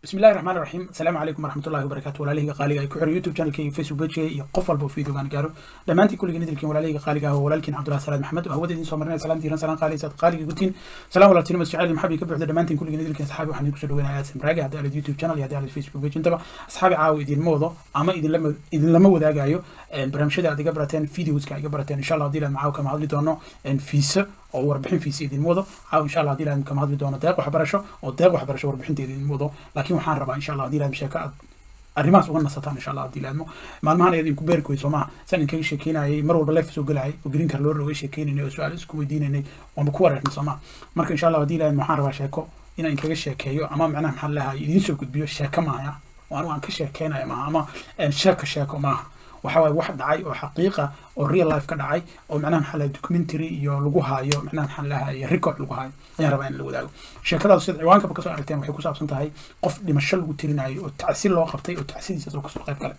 بسم الله الرحمن الرحيم السلام عليكم ورحمة الله وبركاته walaalihii qaaliga ay ku xiran youtube channelkayga facebook pagekayga iyo qof walba oo videogaan gaaro dhammaantiin kulligii nidilkiin walaalihii qaaliga ah oo walaalkiin cabdullahi salaad maxamed oo hawada idiin soo marinaya salaam diiran salaan qaali saad qaaliga gutiin salaan walaaltiin masjacayl maxabi ka buuxda dhammaantiin kulligii nidilkiin saxaabi waxaan idinku soo dhaweynayaa simraage haddii aalid youtube channel iyo haddii aalid facebook page intaba asxaabi caawa idinma wado ama idinlama idinlama wadaagayo barnaamijyada aad iga barateen videoska iga barateen insha allah haddii ilaad macaaw kama hadli doono fiisa oo warbixin fiisa idinma wado caaw insha allah haddii ilaad kama hadli doono deeq waxbarasho oo deeq waxbarasho warbixinteeda idinma wado laakiin waxaan rabaa insha allah haddii ilaad sheeko aad arrimahaas uga nasataan insha allah haddii ilaadmo maalmahan ayad idinku beerki wey soomaha saan idinkaga sheekeynayay mar walba leef soo gelayay oo green car loo roga sheekeynaynay oo su-aal isku weydiinaynay waanba ku wareernay soomaha marka insha allah haddii ilaad waxaan rabaa sheeko inaan idinkaga sheekeeyo ama macnaha maxaa lahay idiin soo gudbiyo sheeko maaha oo anigu aan ka sheekeynaya maaha ama sheeko sheeko maaha waxa waaye wax dhacay oo xaqiiqa oo real life ka dhacay oo macnaha maxaa lahay documentary iyo lagu haayo macnaha maxaa lahay record lagu haayo ayaan rabaa in la wadaago sheekadaas sida ciwaankaba kasoo aragteen waxay ku saabsan tahay qof dhimasho lagu tirinayo oo tacsi loo qabtay oo tacsidiisaas oo kasoo qayb galay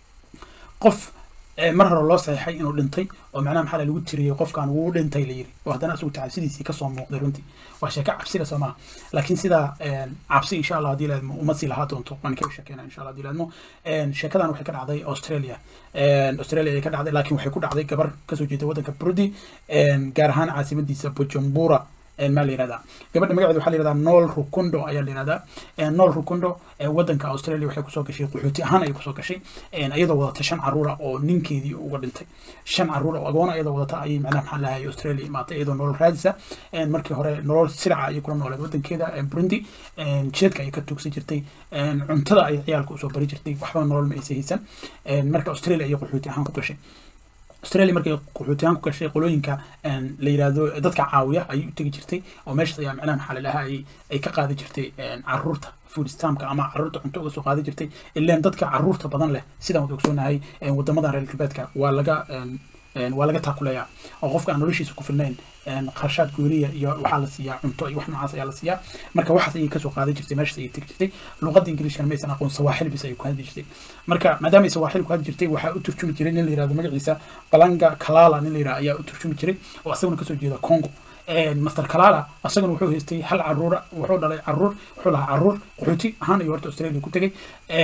qof mar hore loo saxeexay inuu dhintay oo macnaha maxaa lagu tiriyey qofkan wuu dhintay la yiri oo haddana isagu tacsidiisii kasoo muuqday runtii waa sheeko cabsida soo maaha laakiin sidaa cabsi insha allah haddii laadmo uma sii lahaa doonto waan kaga sheekeyna insha allah haddii laadmo sheekadan waxay ka dhacday australia australia ayay ka dhacday laakiin waxay ku dhacday gabar kasoo jeeda waddanka burundi gaar ahaan caasimadiisa bujumbura maa la yihahdaa gabadha magaceeda waxaa la yihahdaa nool rukundo ayaa la yihahdaa nool rukundo waddanka australia waxay kusoo gashay qaxooti ahaan ayay kusoo gashay iyadoo wadata shan caruura oo ninkeedii uga dhintay shan caruura oo agoona iyadoo wadata ayay macnaha maxaa lahay australia imaatay iyadoo nolol raadisa markii hore nolol siraca ayay kula nooleed waddankeeda burundi jeedka ayay ka tuugsan jirtay cuntada ayay ciyaalka usoo bari jirtay waxba nolol ma aysa haysan marka australia ayay qaxooti ahaan ku gashay australia markay qaxootiyahan ku gashay qolooyinka la yidhaahdo dadka caawiya ayay u tegi jirtay oo meeshaas ayaa macnaha maxaa lalahaa ay ay ka qaadi jirtay caruurta food stamka ama caruurta cunto uga soo qaadi jirtay ileen dadka caruurta badan leh sidaan wada ogsoonahay wadamadan reer galbeedka waa laga waa laga taakuleeyaa oo qofka aan noloshiisa ku filnayn qarshaad gooniya iyo waxaa la siiyaa cunto iyo wax noocaas ayaa la siiyaa marka waxaas ayay kasoo qaadan jirtay meeshaas ayay tegi jirtay luqadda ingiliishkana maysan aqoon sawaaxil bis ayay ku hadli jirtay marka maadaama ay sawaaxil ku hadli jirtay waxaa u turjumi jiray nin la yirahdo magaciisa balanga kalala nin la yirahdo ayaa u turjumi jiray oo asaguna kasoo jeeda congo master kalala asaguna wuxuu haystay hal caruura wuxuu dhalay caruur wuxuu lahaa caruur qaxooti ahaan ayuu horta australia ku tegay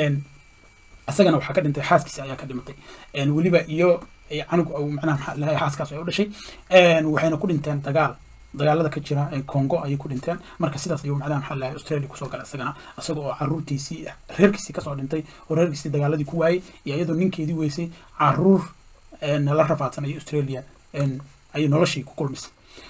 asagana waxaa ka dhintay xaaskiisa ayaa ka dhimatay weliba iyo canug macnaha maxaa lahay xaaskaas ay u dhashay waxayna ku dhinteen dagaal dagaalada ka jira congo ayay ku dhinteen marka sidaas ayuu macnaha maxaa lahay australia kusoo galay isagana isaga oo caruurtiisii reerkiisii kasoo dhintay oo reerkiisii dagaaladii ku waayey iyo iyadoo ninkeedii weysay caruur nala rafaadsan ayay australia ayay noloshii ku kulmisay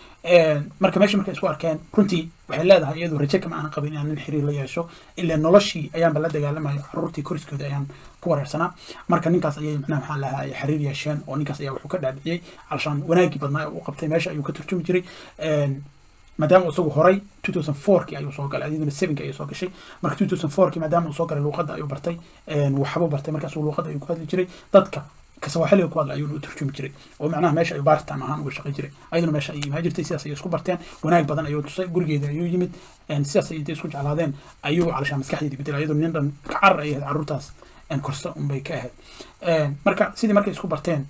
marka meesha markay isku arkeen runtii waxay leedahay iyadoo raje kama aanan qabin inaan nin xiriir la yeesho ilaa noloshii ayaanba la dagaalamayo caruurtii koriskooda ayaan ku wareersanaa marka ninkaas ayay macnaha maxaa lahaa ay xiriir yeesheen oo ninkaas ayaa wuxuu ka dhaadhiciyey alshaan wanaagii badnaa u qabtay meesha ayuu ka turjumi jiray maadaama isagu horay two thousand fourkii ayuu soo galay adiguna sevenki ayuu soo gashay marka two thousand fourkii maadaama uu soo galay luuqadda ayuu bartay waxbuu bartay markaasuu luuqadda ayuu ku hadli jiray dadka kasawaaxiliga ku hadla ayuuna u turjumi jiray oo macnaha meesha ayuu baaritaan ahaan uga shaqay jiray ayaduna meesha ayay imaan jirtay sidaas ayay isku barteen wanaag badan ayuu tusay gurigeeda ayuu yimid sidaas ay intay isku jeclaadeen ayuu calashaan maskaxdeedii bedel ayadoo nin dhan kacar ay ahayd carruurtaas korsta unbay ka ahayd marka sidii markay isku barteen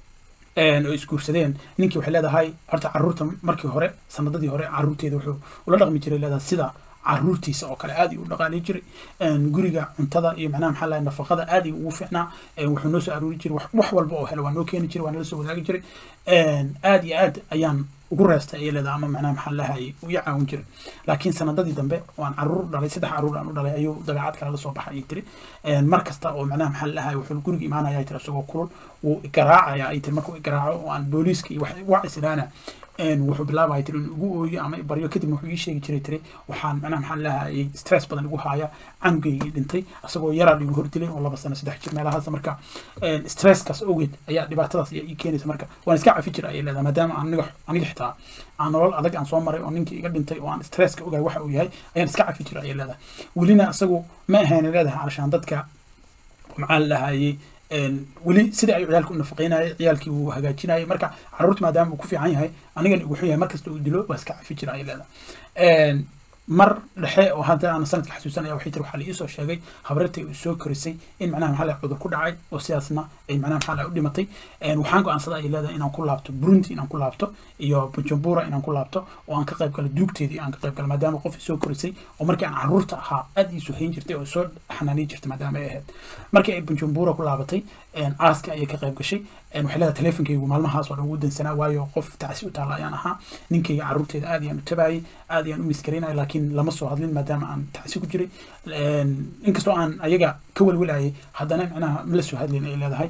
oo isguursadeen ninkii waxay leedahay horta caruurta markii hore sanadadii hore caruurteeda wuxuu ula dhaqmi jiray leedahay sida caruurtiisa oo kale aad uu dhaqaalay jiray guriga cuntada iyo macnaha maxaa lahay nafaqada aad ugu fiicnaa wuxuu noo soo aruuri jiray wax walba oo helo waa noo keeni jiray waa nala soo wadaagi jiray aad iyo aad ayaan ugu reestay ayay leedahay ama macnaha maxaa lahay u i caawin jiray laakiin sanadadii dambe waan caruur dhalay saddex caruur aan u dhalay ayuu dabeecad kale la soo baxay ayay tiri mar kasta oo macnaha maxaa lahay wuxuu guriga imaanaya ay tiri isagoo kulul wuu garaacaya ay tiri markuu garaaco oo aan booliiska iyo wax islaana wuxuu bilaabaya tiri in ugu ooyo ama baryo kadib wuxuu ii sheegi jiray tiri waxaan macnaha maxaa lahayay stress badan igu haaya canugaygii dhintay isagoo yaraa igu hordilay oo laba sano saddex jir meelahaas marka stresskaas ogeed ayaa dhibaatadaas ayaa ii keenaysa marka waan iska cafi jira ayay leedahay maadaama aniga aniga xitaa aan nolol adag aan soo maray oo ninkii iga dhintay oo aan stresska ogaay waxa uu yahay ayaan iska cafi jira ayay leedahay welina isagu ma ahayn leedahay calashaan dadka maxaa la lahayay weli sida ay ciyaalka u nafaqeynayay ciyaalkii uu hagaajinayay marka caruurta maadaama uu ku fiican yahay anigana ugu xun yahay markasta uu dilo waa iska cafi jira ayay leedahay mar dhexe oo hadda aan sanadka xasuusanaya waxay tiri waxaa la iisoo sheegay habrartay uu soo korisay in macnaha maxaa lahay cudur ku dhacay oo sidaasna ay macnaha maxaa lahay u dhimatay waxaan go-aansaday ay leedahay inaan ku laabto burundi inaan ku laabto iyo bujumbura inaan ku laabto oo aan ka qayb galo duugteedii aan ka qayb galo maadaama qof soo korisay oo markii aan caruurta ahaa aad ii suhayn jirtay oo soo xanaaniin jirtay maadaama ay ahayd markii ay bujumbura ku laabatay aaska ayay ka qayb gashay waxay leedahay teleefonkaygu maalmahaas oo dhan ugu dansanaa waayo qof tacsi u taalla ayaan ahaa ninkayga caruurteeda aad ayaan u tabaayay aad ayaan u miskaraynaya laakiin lama soo hadlin maadaama aan tacsi ku jiray inkastoo aan ayaga ka welwelayay haddana macnaha la soo hadlin ay leedahay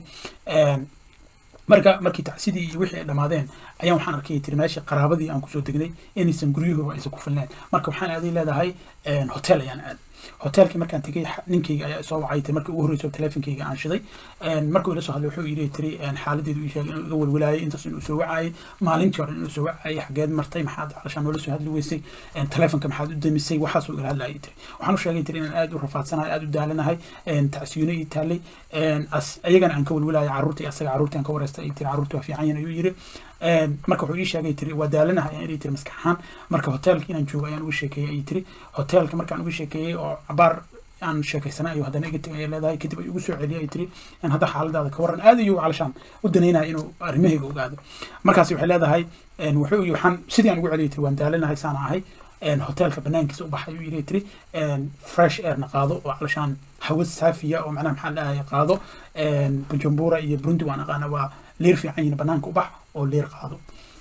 marka markii tacsidii iyo wixii ay dhammaadeen ayaan waxaan arkay tiri meesha qaraabadii aan kusoo degnay inaysan guryahooba aysan ku filneen marka waxaan aaday leedahay hotel ayaan aad hotelkii markaan tegay ninkayga ayaa soo wacay markii ugu horreysay teleefonkayga aan shiday markuu ila soo hadlay wuxuu ii tiri xaaladeedu ii sheegay inuu iga welwelaayay intaas inuu soo wacayay maalintii hore inuu soo wacayay xageed martay maxaad calashaan noola soo hadli weysay teleefonka maxaad u damisay waxaasuu igala hadlayay tiri waxaan u sheegay tiri inaan aad u rafaadsanahay aad u daalanahay tacsiyuuna ii taallay ayagana aan ka welwelaayay carruurtii asaga carruurtii aan ka wareystay ay tiri carruurtii waa fiican yihin ayuu yiri marka wuxuu ii sheegay tiri waa daalanahay ayaan ii tiri maskax ahaan marka hotelka inaan joogo ayaan uga sheekeeyey ayay tiri hotelka markaan uga sheekeeyey oo cabaar aan sheekaysana ayuu haddana iga tegay leedahay kadib ay ugu soo celiyay ay tiri in hadda xaaladaada ka warran aad ayuu calashaan u danaynaya inuu arrimahayga ogaado markaas waxay leedahay wuxuu waxaan sidii aan ugu celiyay tiri waan daalanahay saana ahay hotelka banaankiisa u baxay ayuu yiri tiri fresh airna qaado oo calashaan hawa saafiya oo macnaha maxaa dhahay qaado bujumbura iyo burundi waan aqaana waa leer fiican yihin banaanka u bax oo leer qaado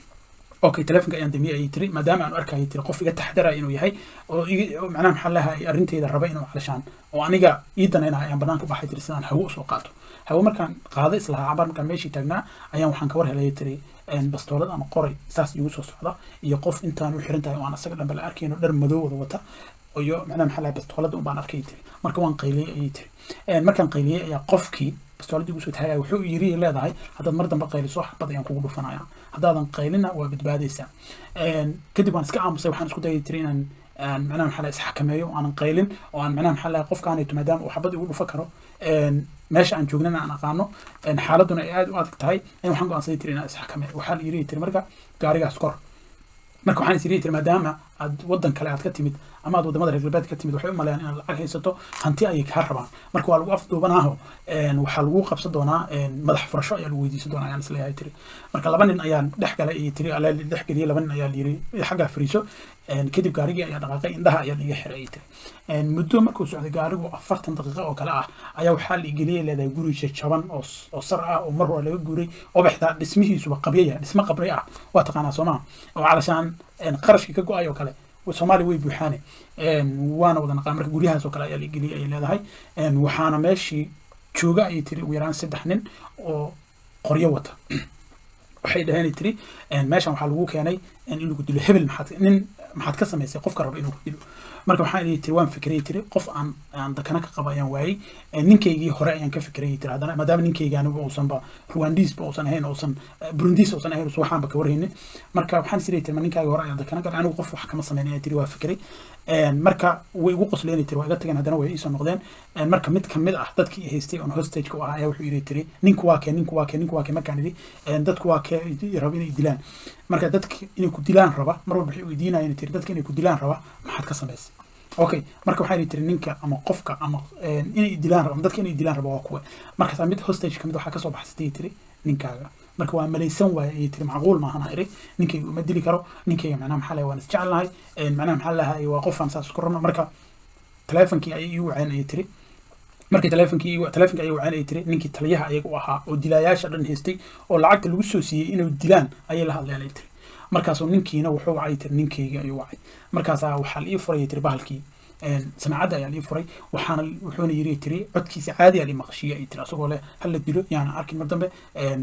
okay telefonka ayaan damiyay ayay tiri maadaama aan arkayay tiri qof iga taxdaraya inuu yahay oo macnaha maxaa lahay arrinteyda raba inuu calashaan oo aniga ii danaynahay ayaan banaanka u baxay tiri sidaan hawo usoo qaato hawo markaan qaado islahaa cabaar markaan meeshii taagnaa ayaan waxaan ka war helay tiri bastoolad ama qoray saas igu soo socda iyo qof intaan u xiran tahay oo aan asaga dhanba la arkayno dhar madow wada wata iyo macnaha maxaa lahay bastoolada unbaan arkay tiri marka waan qayliyey ayay tiri markaan qayliyey ayaa qofkii bastooladii ugu soo taagaya wuxuu yiri leedahay haddaad mar dambe qayliso xabad ayaan kugu dhufanaya haddaadan qaylina waa badbaadaysaa kadib waan iska aamusay waxaan isku dayay tiri inaan macnaha maxaa lahay isxakameeyo aanan qaylin oo aan macnaha maxaa lahay qofkaanayto maadaama uu xabad igu dhufa karo meesha aan joognana aan aqaano xaaladuna ay aad u adag tahay in waxaan go-aansaday tiri inaan isxakameeyo waxaa la yiri tiri marka gaarigaas kor marka waxaan is yiri tiri maadaama aad waddan kale aad ka timid ama aad wadamada reer galbeed ka timid waxay u maleeyaan inaad lacag haysato hanti ayay kaa rabaan marka waa lagu afduubanaaho waxaa lagu qabsan doonaa madax furasho ayaa lagu weydiisan doonaa ayaan isleeyahay tiri marka laba nin ayaan dhex galay iyo tiri alaa dhex geliyay laba nin ayaa layiri xaggaa fariiso kadib gaarigii ayaa dhaqaaqay indhaha ayaa liiga xiray ay tiri muddo markuu socday gaarigu afartan daqiiqo oo kale ah ayaa waxaa la igeliyay leedahay guri jajaban oo sar ah oo mar hore laga guuray oo baxdaa dhismihiisuba qabya yahay dhismo qabri ah waa taqaanaa soomaa oo calashaan qarashkii ka go-ay oo kale soomaaliya way buuxaane waana wada naqaan marka guryahaas oo kale ayaa la geliyay ay leedahay waxaana meeshii jooga ayay tiri ugu yaraan saddex nin oo qoryo wata waxay dhaheen tiri meeshan waxaa lagu keenay in lagu dilo hebel maxaad nin maxaad ka samaysay qofka raba inuu ku dilo marka waxaan idhi tiri waan fikrayay tiri qof aan aan dakana ka qaba ayaan waayey ninkaygii hore ayaan ka fikrayay tiri haddana maadaama ninkayga anigu uusanba ruwandiisba uusan ahayn uusan burundiis uusan ahayn waxaanba ka warhaynin marka waxaan is tiri ma ninkaygii hore ayaan dakana galay anigu qof wax kama samayn ayaan tiri waa fikray marka way igu qosleen tiri waa iga tageen haddana way iisoo noqdeen marka mid kamid ah dadkii haystay on hostageka u ahaa ayaa wuxuu yidhi tiri ninku waa kee ninku waa kee ninku waa kee markaan idhi dadku waa kee raba inay dilaan marka dadka inay ku dilaan raba mar walba waxay weydiinayeen tiri dadka inay ku dilaan raba maxaad ka samaysay okay marka waxaa yidhi tiri ninka ama qofka ama inay dilaan raba dadka inay dilaan raba waa kuwe markaas mid hostage kamid waxaa kasoo baxsatay tiri ninkaaga marka waa malaysan waaye ayay tiri macquul maahan iri ninkayga uma dili karo ninkayga macnaha maxaa lahay waan isjecelnahay macnaha maxaa lahay waa qofaan saas isku rabno marka teleefonkii ayay ii waceen ayay tiri markii teleefonkii teleefonka ayay waceen ayay tiri ninkii taliyaha ayaga u ahaa oo dilaayaasha dhan haystay oo lacagta lagu soo siiyey inuu dilaan ayay la hadleen ay tiri markaasuu ninkiina wuxuu wacay tiri ninkayga ayuu wacay markaasaa waxaa la ii furay tiri bahalkii samaacadda ayaa lii furay waxaana wuxuuna yiri tiri codkiisa caadi aa lii maqashiya ay tiri asagoo leh hala dilo yaana arkin mar dambe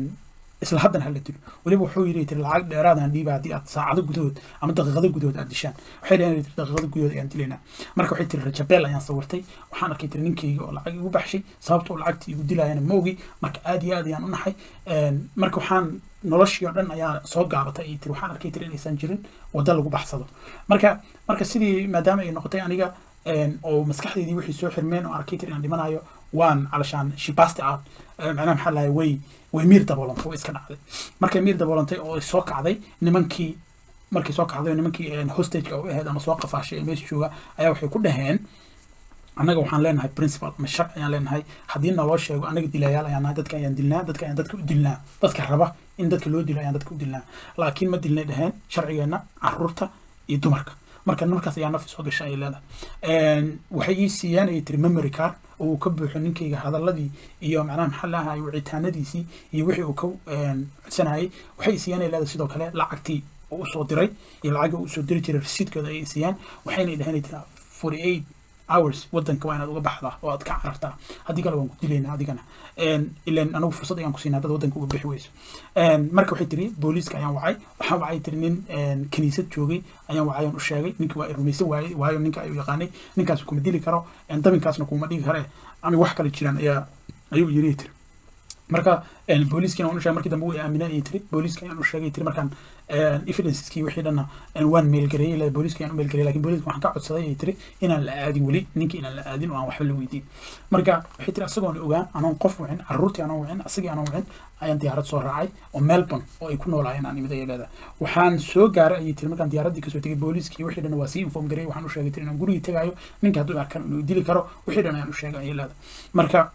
isla haddana hala dilo weliba wuxuu yiri tiri lacag dheeraadaan dhiiba haddii aad saacado gudahood ama daqiiqado gudahood aad dishaan waxay dhaheen tiri daqiiqado gudahood ayaan dilaynaa marka waxay tiri rajabeel ayaan sawirtay waxaan arkay tiri ninkayga oo lacag igu baxshay sababta oo lacagtii igu dilaayana ma ogi marka aad iyo aad ayaan u naxay marka waxaan noloshii oo dhan ayaa soo gaabatay ay tiri waxaan arkay tiri inaysan jirin waddo lagu baxsado marka marka sidii maadaama ay noqotay aniga oo maskaxdeydii wixii soo xirmeen oo arkay tiri inaan dhimanayo waan calashaan shibasti out macnaha maxaa lahay way way miir daboolantay way iska dhacday markay miir daboolantay oo soo kacday nimankii markii soo kacday nimankii hostageka u ahayd ama soo qafaashay ee meesha jooga ayaa waxay ku dhaheen annaga waxaan leenahay principal ama sharci ayaan leenahay haddii naloo sheego annaga dilayaal ayaan nahay dadka ayaan dilnaa dadka ayaan dadka u dilnaa dadka raba in dadka loo dilo ayaan dadka u dilnaa laakiin ma dilnay dhaheen sharcigeenna caruurta iyo dumarka marka markaas ayaa nafi soo gashay ay leedahay waxay ii siiyeen ayay tiri memory card oo uu ka buuxo ninkayga hadaladii iyo macnaha maxaa lahay wicitaanadiisii iyo wixii uu ka codsanayay waxay siiyeen ay leedahay sidoo kale lacagtii uu usoo diray iyo lacagii uu usoo diri jiray rasiidkooda ayay siiyeen waxayna dhaheen tiri forty eight hours wadanka waa inaad uga baxdaa oo aad ka carartaa haddii kale waan ku dilaynaa adigana ilan anagu fursad ayaan ku siinaa dad wadanka uga bixi weyso marka waxay tiri booliiska ayaan wacay waxaan wacay tiri nin kaniisad joogay ayaan wacay aan u sheegay ninkii waa rumaysan waayey waayo ninka ayuu yaqaanay ninkaas kuma dili karo dabinkaasna kuma dhigi kare ama wax kale jiraan ayaa ayuu yiri tiri marka booliiskina waan u sheegay markii dambe way aaminay ayay tiri booliiska ayaan u sheegay tiri markaan evidenceskii wixii dhanna waan meelgareeyey ilaa booliiska ayaan u meelgareeyey lakin booliiska waxaan ka codsaday ayay tiri inaan la aadin weli ninkii inaan la aadin oo aan waxba la weydiin marka waxay tiri asagoon ogaan anoon qof wicin carruurtii anoon wicin asagii anoon wicin ayaan diyaarad soo raacay oo melbourne oo ay ku noolaayeen aan imid ayay leedahay waxaan soo gaaray ayay tiri markaan diyaaraddii kasoo tegay booliiskii wixii dhan waa sii inform gareeyey waxaan u sheegay tiri inaan gurigii tegaayo ninka hadduu arkan inuu dili karo wixii dhan ayaan u sheegay ayay leedahay marka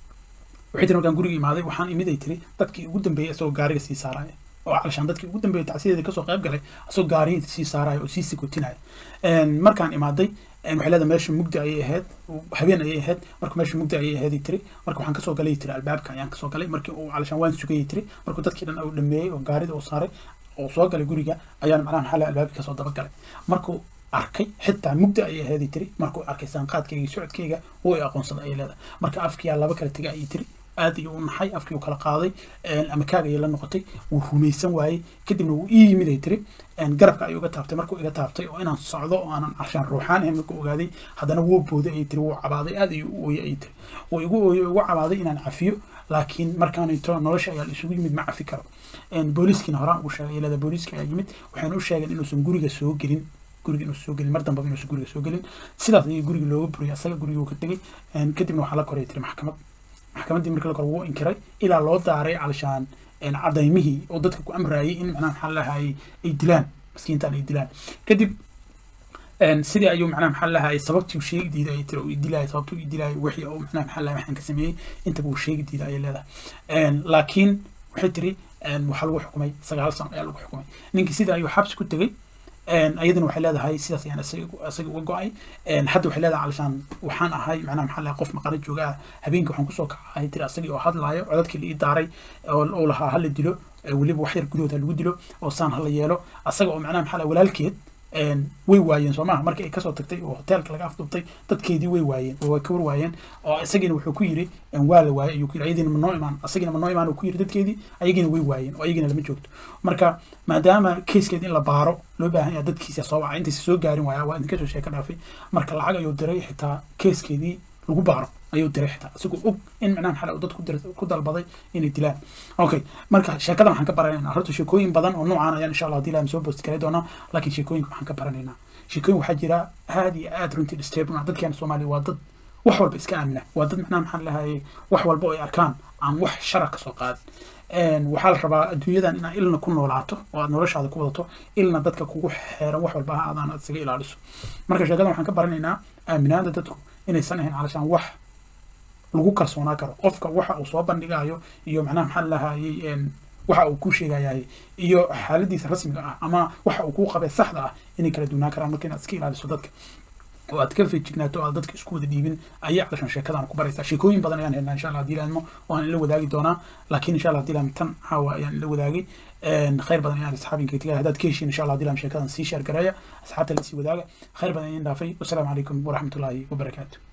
waxay tiri markaan guriga imaaday waxaan imid ay tiri dadkii ugu dambeeyey isagoo gaariga sii saaraya oo calashaan dadkii ugu dambeeyey tacsiyadeeda kasoo qayb galay isagoo gaariga sii saaraya oo sii sikotinaya markaan imaaday waxay leedahay meesha mugdi ayay ahayd habeen ayay ahayd marka meesha mugdi ayay ahayd tiri marka waxaan kasoo galay tiri albaabka ayaan kasoo galay markii uu calashaan waan sugayay tiri markuu dadkii dhan uu dhameeyey oo gaarida uu saaray oo soo galay guriga ayaan macnaha maxaa laha albaabkii kasoo daba galay markuu arkay xitaa mugdi ayay ahayd tiri markuu arkay saanqaadkayga iyo socodkayga wuu i aqoonsaday ayay leedahay marka afkiyaa laba kala tegay ayay tiri aad ayuu u naxay afkii uu kala qaaday ama kaag ayay la noqotay wuu rumaysan waayey kadibna wuu ii yimid ay tiri garabka ayuu iga taabtay markuu iga taabtay oo inaan socdo oo aanan carshaan ruuxaan ahayn markuu ogaaday haddana wuu booday ayay tiri wuu cabaaday aad ayuu u ooyey ayay tiri wuu igu ooyey igu cabaaday inaan cafiyo laakiin markaanito nolosha ayaa isugu yimid ma cafi karo booliiskiina horaan ugu sheegay leeda booliiska ayaa yimid waxayna u sheegeen inuusan guriga soo gelin guriga inuusan soo gelin mar dambaba inuusan guriga soo gelin sidaas ayay guriga looga buriyay asaga guriga uu ka tegay kadibna waxaa la koray tiri maxkamad maxkamaddii markii la kor wuu inkiray ilaa loo daaray calashaan cadaymihii oo dadka ku amraayay in macnaha maxaa lahay ay dilaan maskiintaan ay dilaan kadib sidii ayuu macnaha maxaa lahay sababtii uu sheegi diiday ayay tiri uu dilaayay sababtii uu dilaayay wixii uu macnaha maxaa lahay waxaan ka sameeyey intaba uu sheegi diiday ayay leedahay laakiin waxay tiri waxaa lagu xukumay sagaal sano ayaa lagu xukumay ninkii sidii ayuu xabsi ku tegey ayadana waxay leedahay sidaas ayaan isaga uga go-ay hadda waxay leedahay calashaan waxaan ahay macnaha maxaa lahay qof maqano jooga ah habeenkii waxaan kusoo kacay tiri asagii oo hadlaayo codadkii la ii daaray oo lahaa hala dilo weliba wax yar gudahood ha lagu dilo oo saan hala yeelo asaga oo macnaha maxaa lahay walaalkeed way waayeen soo maha markii ay kasoo tagtay oo hoteelka laga afdubtay dadkeedii way waayeen oo way ka war waayeen oo isagiina wuxuu ku yiri waa la waayay ayuu ku yiri ayadiina ma noo imaan asagiina ma noo imaan uu ku yiri dadkeedii ayagiina way waayeen oo ayagiina lama joogto marka maadaama keyskeed in la baaro loo baahan yahay dadkiisa soo wacay intaysa soo gaarin waaya waa idinka soo sheeka dhaafay marka lacag ayuu diray xitaa keyskeedii lagu baaro ayuu diray xitaa isagoo og in macnaha maxaa uu dad ku dalbaday inay dilaan okay marka sheekadan waxaan ka baranaynaa horta sheekooyin badan oo noocaan ayaan insha allah hadii ilaah soo boosti kari doonaa laakiin sheekooyinka waxaan ka baranaynaa sheekooyin waxaa jira aad iyo aad runtii disturbing dadkeena soomaaliya waa dad wax walba iska aamina waa dad macnaha maxaa lahay wax walba oo ay arkaan aan wax shara kasoo qaadin waxaa la rabaa adduunyadan inaad ilna ku noolaato oo aad noloshaada ku wadato ilna dadka kugu xeeran wax walba aadaan aad isaga ilaaliso marka sheekadan waxaan ka baranaynaa aaminaada dadku inaysan ahayn calashaan wax lagu kalsoonaa karo qofka waxa uu soo bandhigayo iyo macnaha maxaa lahayey waxa uu ku sheegayahay iyo xaaladiisa rasmiga ah ama waxa uu kuu qabay saxda ah inay kala duunaan karaan marka inaad iska ilaaliso dadka oo aad ka feejignaato oo aad dadka isku wada dhiibin ayay calashan sheekadan ku baraysaa sheekooyin badan ayaan helnaa insha allah hadii laadmo waan ila wadaagi doonaa laakiin insha allah hadii laam tan caawa ayaan ila wadaagay khayr badan ayaan asxaabinka tigaa haddaad ka heshiin insha allah hadii laam sheekadan sii sheer gareeya asxaabta la sii wadaaga khayr badan ayaan dhaafay wasalaamu calaykum waraxmatullaahi wabarakaatu